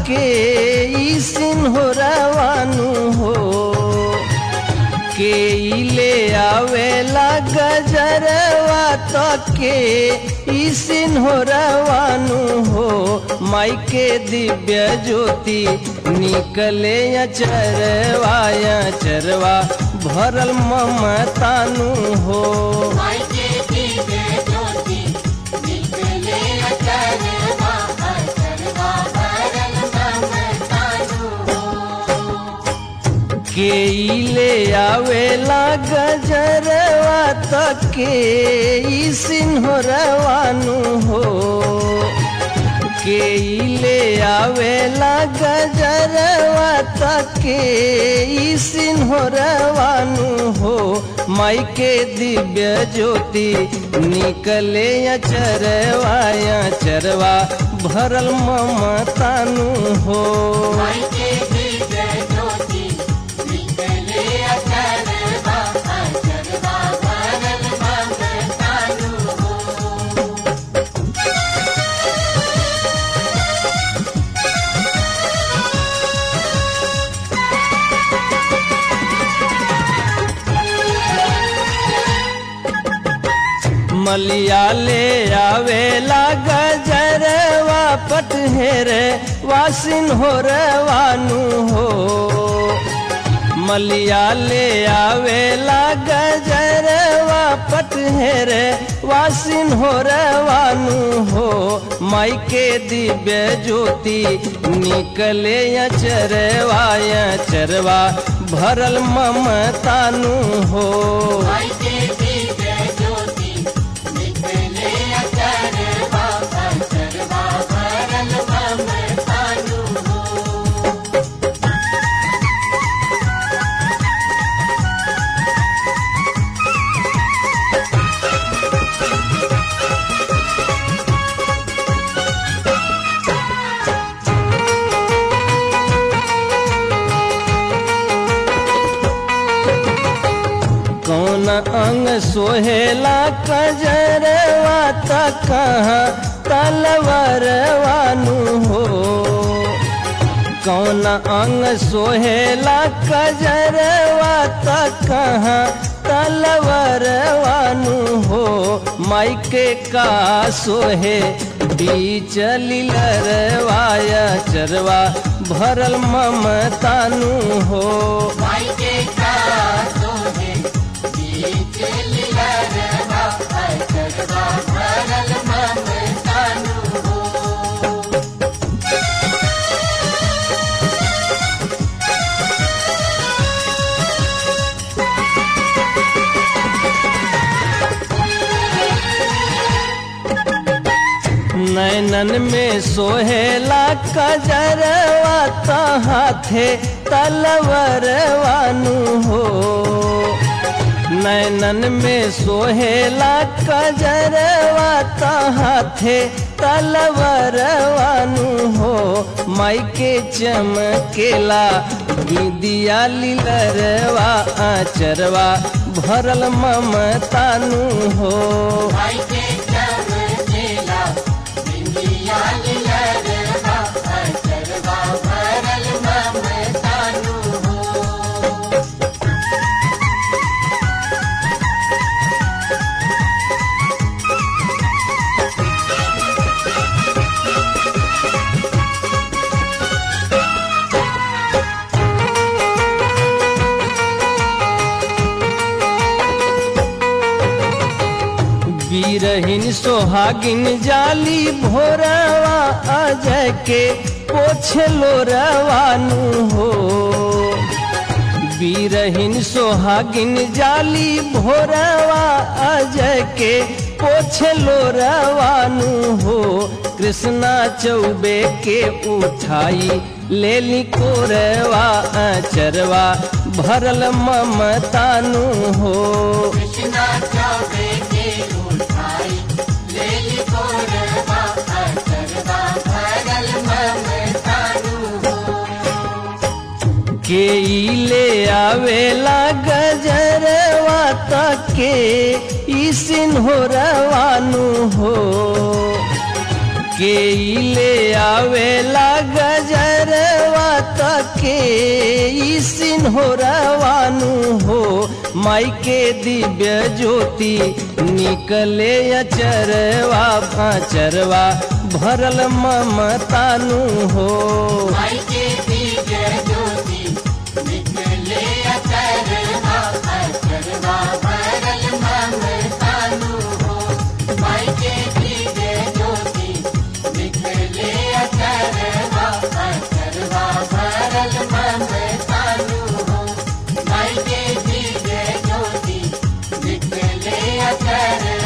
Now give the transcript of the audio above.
के ई सिन्होरवानु हो के ई ले आवेला गजरवा तो के ई सिन्होरवानु हो माई के दिव्य ज्योति निकले अचरवा अचरवा भरल ममतानु हो माई के दिव्य ज्योति निकले अचरवा अचरवा भरल ममतानु हो के ई ले आवेला गजरवा तो के ई सिन्होरवानु हो के ई ले आवेला गजरवा तो के ई सिन्होरवानु हो माई के दिव्य ज्योति निकले अचरवा अचरवा भरल ममतानु हो माई के दिव्य ज्योति निकले अचरवा अचरवा भरल ममतानु हो मलिया ले आवेला गजरवा पटहेर वासिन हो रवानु हो मलिया ले आवेला गजरवा पटहेर वासिन हो रवानु हो माई के दिव्य ज्योति निकले अचरवा अचरवा भरल ममतानु हो माई के दिव्य ज्योति निकले अचरवा अचरवा भरल ममतानु हो कौन अंग सोहेला कजरवा त कहाँ तलवरवानु हो कौन अंग सोहेला कजरवा त कहाँ तलवरवानु हो माई के का सोहे बीच लीलरवाया चरवा भरल ममतानु हो माई के कासो है बीच लीलरवा अचरवा भरल ममतानु हो नैनन में सोहेला कजरवा त हाथे तलवरवानु हो नैनन में सोहेला कजरवा त हाथे तलवरवानु हो माई के चमकेला दिया लीलरवा आचरवा भरल ममतानु हो माई के चमकेला बिंदिया लीलरवा अचरवा भरल ममतानु हो बीरहीन सोहागिन जाली भोरवा अजय के पोछलो रवानु हो बीरहीन सोहागिन जाली भोरवा अजय के पोछलो रवानु हो कृष्णा चौबे के उठाई लेली कोरवा अचरवा भरल ममतानु हो कृष्णा चौबे के उठाई लेली कोरवा अचरवा भरल ममतानु हो के ई ले आवेला गजरवा त के ई सिन्होरवानु हो के ई ले आवेला गजर तके ई सिन्होरवानु हो माई के दिव्य ज्योति निकले अचरवा अचरवा भरल ममतानु हो माई के दिव्य ज्योति निकले अचरवा अचरवा भरल ममतानु हो माई के दिव्य ज्योति निकले अचरवा अचरवा भरल ममतानु हो माई के दिव्य ज्योति निकले अचरवा